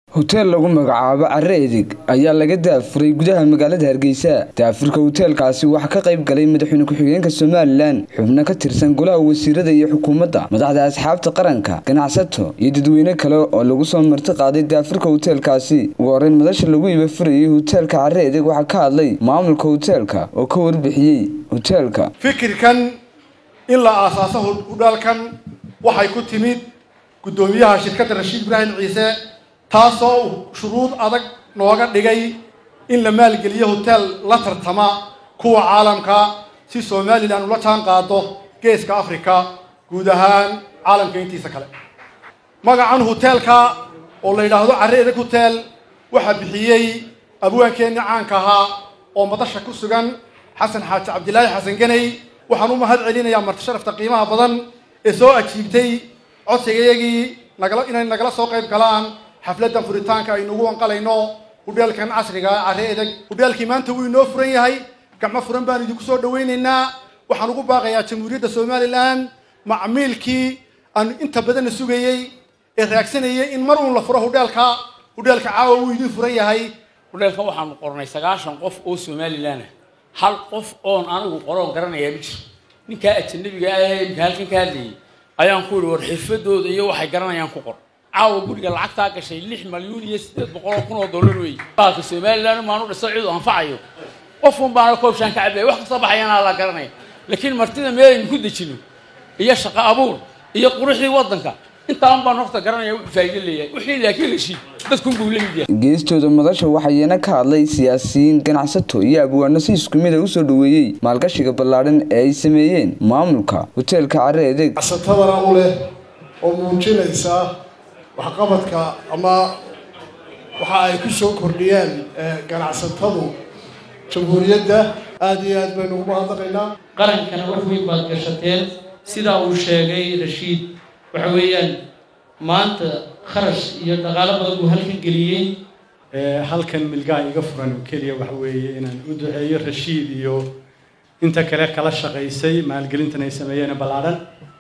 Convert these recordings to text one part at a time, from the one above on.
hoteel lagu magacaabo carre edig ayaa laga daafuray gudaha magaalada hargeysa daafurka hoteelkaasi waxaa ka qayb galay madaxweyne ku-xigeenka somalilan xubno ka tirsan golaha wasiirada iyo xukuumadda madaxda asxaabta qaranka ganacsato iyo dadweyne kale oo lagu soo marti qaaday daafurka hoteelkaasi ugu horeyn madasha lagu iba furayay hoteelka carre edig waxaa ka hadlay maamulka hoteelka oo ka warbixiyey hoteelka fikirkan in la aasaaso hudhaalkan waxay ku timid guddoomiyaha shirkadda rashiid ibraahim ciise taasoo uu shuruud adag nooga dhigay in la maalgeliyo hoteel la tartama kuwa caalamka si somalilan ula jaan qaado geeska africa guud ahaan caalamka intiisa kale magacan hoteelka oo la yidhaahdo carre edeg hotel waxaa bixiyey abwaankeenni caanka ahaa oo madasha ku sugan xasan xaaji cabdilaahi xasan ganey waxaan u mahad celinayaa marti sharafta qiimaha badan ee soo ajiibtay codsigayagii nagala inay nagala soo qayb galaan xafladdan furitaanka aynugu wanqalayno hudheelkan casriga carre edeg hudheelkii maanta wuu inoo furan yahay gacmo furan baan idinku soo dhawaynaynaa waxaan ugu baaqayaa jamhuuriyadda somalilan macmiilkii aan inta badanna sugayey ee raagsanayay in mar uun la furo hudheelka hudheelka caawa wuu idin furan yahay hudheelkan waxaanu qornay sagaashan qof oo somalilan ah hal qof oon anigu qoroon garanayaa ma jiro ninkaa ajanabiga ah ee imka halkan ka hadlayay ayaan ku yihi war xirfadooda iyo waxay garanayaan ku qor caawa guriga lacagtaa gashay lix malyuun iyo siddeed boqol oo kun oo dollar wey baalka somalilan maanu dhiso cidu anfacayo qofun baana koobshaan ka cabaya wax kastoo baxayana la garanaya laakiin martida meelaynu ku dejino iyo shaqo abuur iyo quruxdii waddanka intaan baan horta garanaya wuxuu faa'iido leeyahay wixii laakiin heshiid dadkun buu la mid yahay geestooda madasha waxayna ka hadlay siyaasiyiin ganacsato iyo abwaano si isku mid a usoo dhaweeyey maalgashiga ballaadhan ee ay sameeyeen maamulka hoteelka carre edeg casatadana u leh oo muujinaysa waxqabadka ama waxa ay ku soo kordhiyeen ganacsatadu jamhuuriyadda aada iyo aad baynu ugu mahadnaqaynaa qarankana wax weyn baad gashateen sidaa uu sheegay rashiid waxa weeyaan maanta kharash iyo dhaqaalo badan buu halkan geliyey halkan milgaa iga furan oo keliya waxa weeye inaan u duceeyo rashiid iyo inta kale kala shaqaysay maalgelintan ay sameeyeen ballaadhan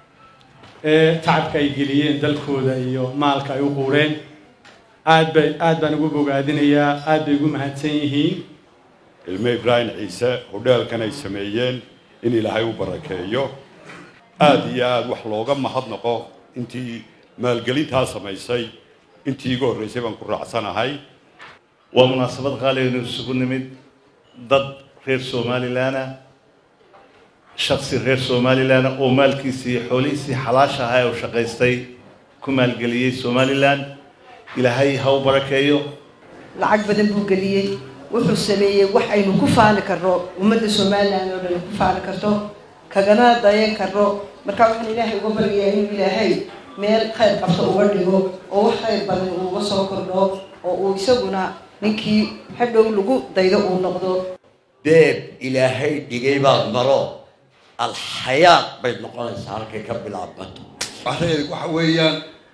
tacabka ay geliyeen dalkooda iyo maalka ay u quureen aad bay aad baan ugu bogaadinayaa aad bay ugu mahadsan yihiin ilme ibraahim ciise hudheelkan ay sameeyeen in ilaahay u barakeeyo aada iyo aada wax looga mahadnaqo intii maalgelintaa samaysay intii iga horreysay baan ku raacsanahay waa munaasabad qaaliaynu isugu nimid dad reer somalilanah shaksi reer somalilanah oo maalkiisii iyo xoolihiisii xalaasha ahaa ee u shaqaystay ku maalgeliyey somalilan ilaahay ha u barakeeyo lacag badan buu geliyey wuxuu sameeyey wax aynu ku faani karno ummadda somalilan oo dhan ku faani karto kagana dayan karno marka waxaan ilaahay uga baryayaa inuu ilaahay meel khayr qabto uga dhigo oo wax khayr badan uuga soo kordho oo uu isaguna ninkii hadhow lagu daydo uu noqdo beeb ilaahay dhigay baad maro alxayaad bay noqonaysaa halkay ka bilaabmato carreed waxa weeyaan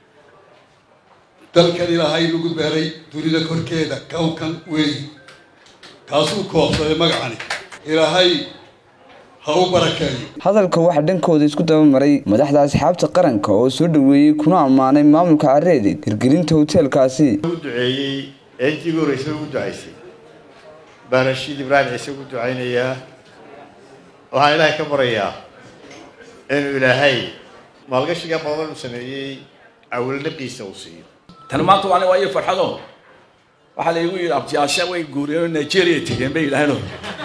dalkan ilaahay lagu beeray dunida korkeeda kawkan weeyi kaasuu koobsaday magacani ilaahay ha u barakeeyo hadalka waxaa dhankooda isku dabamaray madaxda asxaabta qaranka oo soo dhaweeyey kuna ammaanay maamulka carre edeg hirgelinta hoteelkaasi u duceeyey ee intii ugu horreysay ugu ducaysay baan rashiid ibraahim ciise ugu ducaynayaa waxaan ilaahay ka barayaa inuu ilaahay maalgashiga badan uu sameeyey awilnaqiisa uu siiyo tan maanta waa waa iyo farxado waxaa laygu yidhi abtiyaasha way guuriyeen oo nigeria tegeen bay yidhaaheen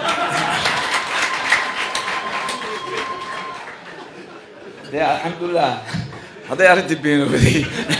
dee alxamdulilah hadday arrintii beenooday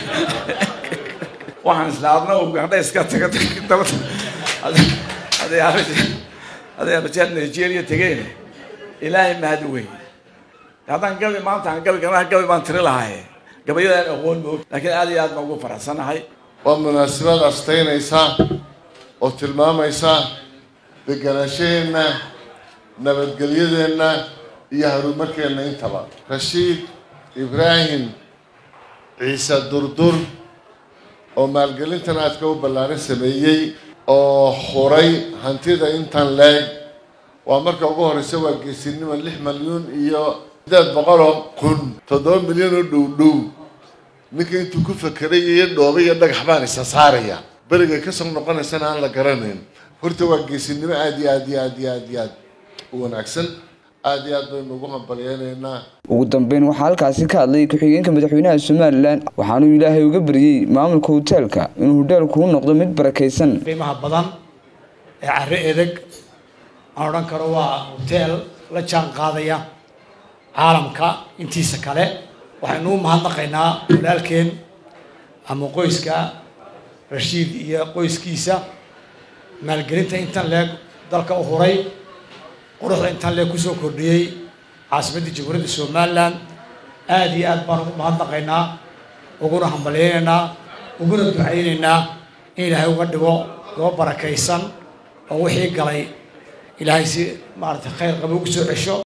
waxaan isla adna u gandha iska taga daba hadday arrintii hadday arrintii nigeria tegeen ilaahay mahad weyn haddaan gabi maanta aan gabi ganaha gabi baan tiri lahaye gabayadaan aqoon moog laakiin aad iyo aad baan ugu faraxsanahay waa munaasabad astaynaysa oo tilmaamaysa deganaanshaheena nabadgelyadeenna iyo horumarkeenna intaba rashiid ibraahim ciise durdur oo maalgelintan aadka u ballaaran sameeyey oo huray hantida intan leeg waa marka ugu horreysa waa geesinimo lix malyuun iyo sideed boqoloo kun toddoba milyan oo dhow dhow ninka intuu ku fakeray iyo dhooba iyo dhagax baan isa saaraya berigay kasoo noqonaysana aan la garanayn horta waa geesinimo aada iyo aad iyo aad iyo aad iyo aad u wanaagsan aada iyo aad baynu ugu hambalyeynaynaa ugu dambeyn waxaa halkaasi ka hadlay ku-xigeenka madaxweynaha somalilan waxaanuu ilaahay uga baryey maamulka hoteelka inuu hodheelku u noqdo mid barakaysan qiimaha badan ee carre edeg aan odhan karo waa hoteel la jaan qaadaya caalamka intiisa kale waxaynu u mahadnaqaynaa walaalkeen ama qoyska rashiid iyo qoyskiisa maalgelinta intan leeg dalka u huray quruxda intan leeg kusoo kordhiyey caasimadda jamhuuriyadda somalilan aada iyo aad baan ugu mahadnaqaynaa uguna hambalyeynaynaa uguna ducaynaynaa in ilaahay uga dhigo goo barakaysan oo wixii galay ilaahay si maaragtay khayr qaba ugu soo cesho